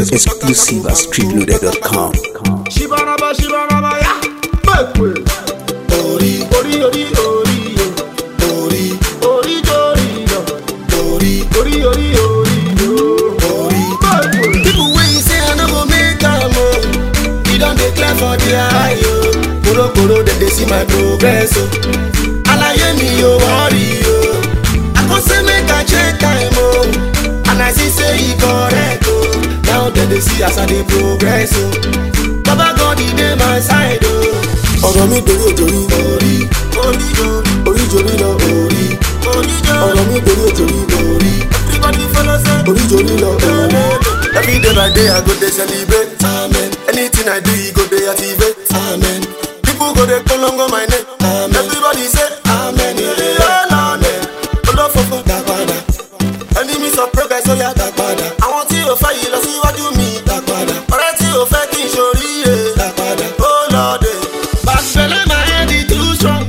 Exclusive at streetloader.com. Shibanaba, shibanaba, ya. Make way. Ori, Ori, ori, ori, yo. ori, Ori, jori, yo. ori, Ori, ori, ori, yo. ori. Make way. People wey you say I no go make am o, e don dey clear for their eye o. Korokoro dem dey see my progress o. Alaye mi o worry o. I come say make I check time o, and I see say e correct o. Now dem dey see as I dey progress o. Baba God e dey my side o. Ọ̀rọ̀ mi torí òjòrí orí oríjó oríjòrí lọ orí oríjó ọ̀rọ̀ mi torí òjòrí orí everybody follow say oríjòrí lọ orí. Every day by day I go dey celebrate. Amen. Anything I do, e go dey activate. Amen. People go dey polongo my name. Amen. Everybody say amen. Amen. Olófòfò dá padà. Enemies of progress ó yá dá padà. Àwọn tí ò fẹ́ yìí lọ síwájú mi dá padà. Ọ̀rẹ́ tí ò fẹ́ kí n ṣoríire dá padà. Ó lọ dé. Bàṣẹ̀lẹ̀ my head is too strong.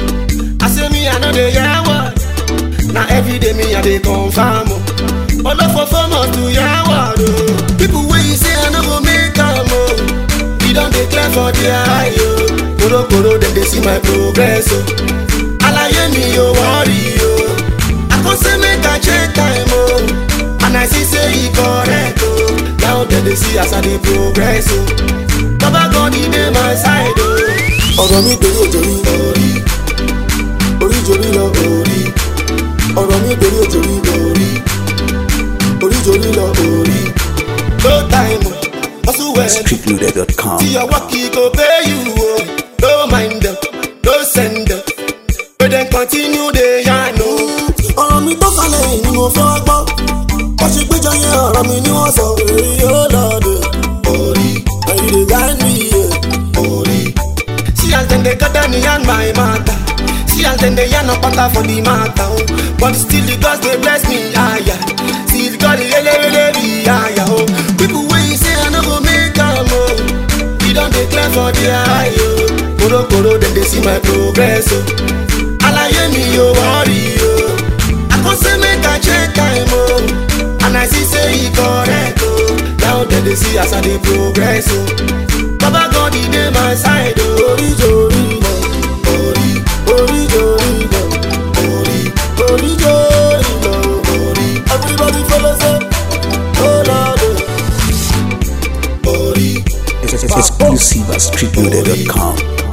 I say me I no dey hear word. Na everyday me I dey confirm o. Olófòfò must to hear word o. People wey you say I no go make am o. E don dey clear for their eye o. Korokoro dem dey see my progress o. Alaye mi o worry o. I come say make I check time o. And I see say e correct o. Now dem dey see as I dey progress o. Baba God e dey my side o. Ọ̀rọ̀ mi torí òjòrí orí. Orí jòrí lọ orí. Ọ̀rọ̀ mi torí òjòrí orí. Orí jòrí lọ orí. No time o. Hustle well. Streetloader.com. See your work, he go pay you. Oh. No mind them, no send them. But then continue the yarn. Oh. ọ̀rọ̀ mi tó kalẹ̀ yìí ni mo fẹ́ wá gbọ́. wọ́n ṣe péjọ yẹn ọ̀rọ̀ mi ni wọ́n sọ. èyí yóò lọ́ọ̀dẹ̀. orí ẹ̀yìn lè gá mi yẹ. orí. See as dem dey gather me and my matter. See as dem dey yarn up pata for the matter. Oh. But still the gods dey bless me. Aya. Still God dey elewele me. Aya. Oh. People wey you say I no go make am. Oh. E don dey clear for their eye. Oh. Korokoro dem dey see my progress. Oh. Alaye mi o worry o. I come say make I check time o. And I see say e correct o. Now dem dey see as I dey progress o. Baba God e dey my side o. Oríjó orí lọ, orí, oríjó orí lọ, orí, oríjó orí lọ, orí. Everybody follow say, oh Lord o. Orí. Exclusive at streetloader.com.